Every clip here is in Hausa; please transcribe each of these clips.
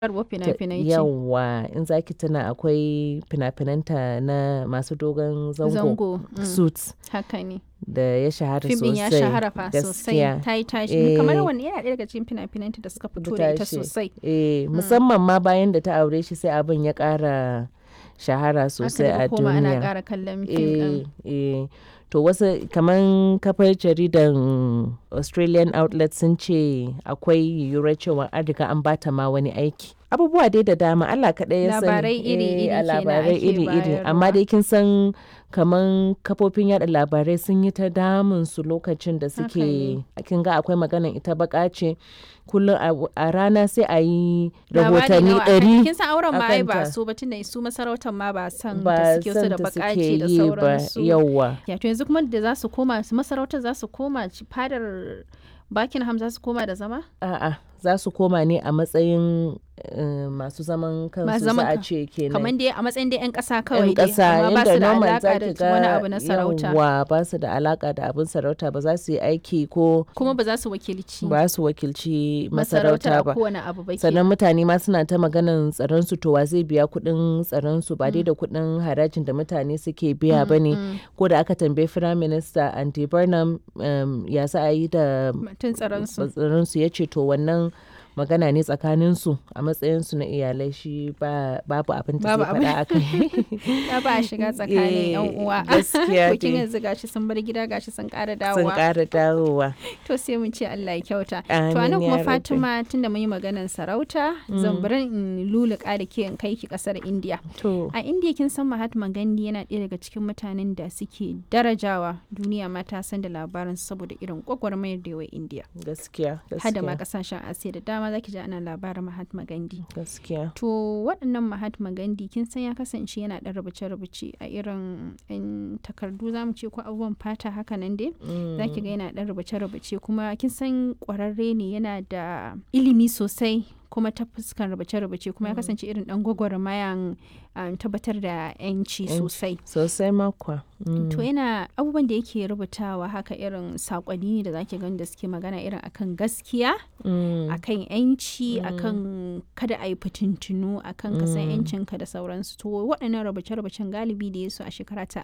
Karɓo fina-finai ce. Yawwa in za ki tuna akwai fina-finanta na masu dogon zango, Zango. mm, Suits Haka ne. da ya shahara Fim ɗin sosai. ya shahara fa sosai. gaskiya. Ta yi tashi. Kamar Eh. wani yana ɗaya daga cikin fina-finanta da suka fito da ita tashi. sosai. Eh, musamman ma bayan da ta aure shi sai abin ya ƙara shahara sosai Aka a daga koma ana duniya. ƙara kallon fim ɗin. Eh, eh. To wasu kaman kafar jaridan Australian outlet sun ce akwai yiwuwar cewa an riga an bata ma wani aiki. Abubuwa dai da dama Allah kaɗai ya sani. Labarai iri-iri Eh, a kenan labarai ake iri-iri. Amma bayarwa. dai kin san kaman kafofin yada labarai sun yi ta damun su lokacin da Haka suke ne. kin ga akwai maganan ita baka ce kullum a- a rana sai a yi Labari rahotanni nawa akan- ɗari Kin san auren ma ai ba akanta. su ba tunda su masarautar ma ba san ba da suke so san da ta bakace suke da yi ba sauransu. yawwa. Ya to yanzu kuma da za su koma su masarautar za su koma ci- fadar Buckingham za su koma da zama? A'a, za su koma ne a matsayin eh, masu zaman kansu Masu za zaman a kan- ce kenan. Kamar dai a matsayin dai 'yan ƙasa kawai yan dai. ƙasa amma ba yadda su da normal za alaƙa ki da wani ga abu na sarauta. yawwa ba su da alaka da abin sarauta ba za su yi aiki ko Kuma ba za su wakilci ba su wakilci masarautar masarauta a ba. kowane abu ba sannan kenan. mutane ma suna ta maganan tsaron su to wa zai biya kuɗin tsaron su ba dai da kuɗin harajin da mutane suke biya ba ne Mm, ko da aka tambayi firayim minista andy burnham um, ya za a yi da Mutum tsaron su. tsaron su ya ce to wannan magana ne tsakanin su a matsayin su na iyalai shi ba babu abin da Babu zai faɗa a kai Ya ba a shiga tsakanin 'yan Eh, uwa. gaskiya To kin dai. yanzu gashi sun bar gida gashi sun ƙara sun dawowa. ƙara dawowa To sai mun ce Allah ya kyauta. To Amin anan ya kuma rabbi. Fatima tunda mun yi maganar sarauta zan bari in luluka da ke in kai ki kasar India. to A India kin san Mahatma Gandhi yana ɗaya daga cikin mutanen da suke darajawa duniya ma ta san da labarin saboda irin gwagwarmayar da yawa India. gaskiya Hada ma gaskiya kasashen Asiya da dama zaki ji ana labarin Mahatma Gandhi. gaskiya To waɗannan Mahatma Gandhi kin san ya kasance yana ɗan rubuce-rubuce a irin 'yan takardu za mu ce ko abubuwan fata haka nan dai. za ki ga yana ɗan rubuce-rubuce kuma kin san ƙwararre ne yana da ilimi sosai kuma ta fuskan rubuce-rubuce kuma ya kasance irin ɗan gwagwarmayan um, tabbatar da 'yanci Yanci. sosai sosai makwa to yana abubuwan da yake rubutawa haka irin saƙonni ne da zaki gani da suke magana irin akan gaskiya akan 'yanci akan kada a yi fitintunu akan ka san 'yancinka da sauransu to waɗannan rubuce-rubucen galibi da ya su a shekara ta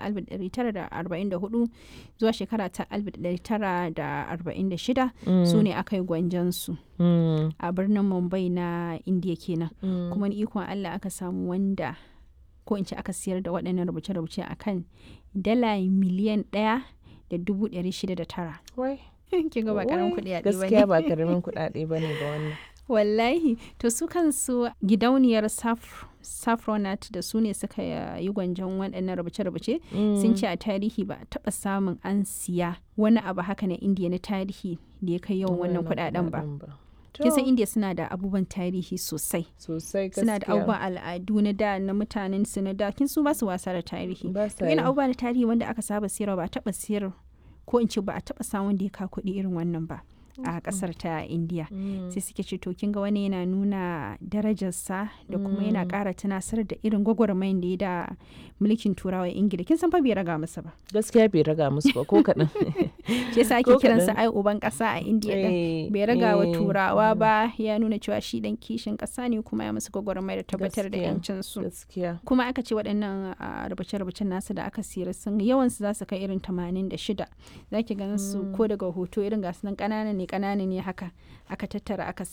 1944 zuwa shekara ta 1946 su ne aka yi gwanjansu a birnin mumbai na indiya kenan kuma ni ikon allah aka samu wanda ko in ce aka siyar da waɗannan rubuce-rubuce akan dala miliyan ɗaya da dubu ɗari shida da tara Wai, kin ga ba karamin wai, kuɗi a gaskiya ba karamin kuɗaɗe ba ne ba wannan wallahi to su kansu gidauniyar Saf- saffronat da su ne suka yi gwanjon waɗannan rubuce-rubuce sun ce a tarihi ba a taɓa samun an siya wani abu haka na indiya na tarihi da ya kai yawan wannan kuɗaɗen ba kin san indiya suna da abubuwan tarihi sosai sosai gaskiya suna da abubuwan al'adu na da na mutanen su na da kin su ba su wasa da tarihi Ba to sa yana yi. abubuwa na tarihi wanda aka saba siyarwa ba a taɓa siyar ko in ce ba a taɓa samun da ya ka kuɗi irin wannan ba a ƙasar ta indiya sai suke ce to kin ga wani yana nuna darajarsa da kuma yana ƙara tunasar da irin gwagwarmayin da ya da mulkin turawa ingila kin san fa bai raga masa ba gaskiya bai raga musu ba ko kaɗan shi yasa ake Ko kiransa kaɗan. ai uban ƙasa a indiya din Eh, bai raga wa eh, turawa ba ya nuna cewa shi dan kishin ƙasa ne kuma ya musu gwagwarmaya da tabbatar da Gaskiya. yancin su gaskiya kuma aka ce waɗannan a, rubuce-rubucen nasu da aka siyar sun yawan su za su kai irin 86 za ki ganin su ko daga hoto irin gasu nan ƙanana ne ƙanana ne haka aka tattara aka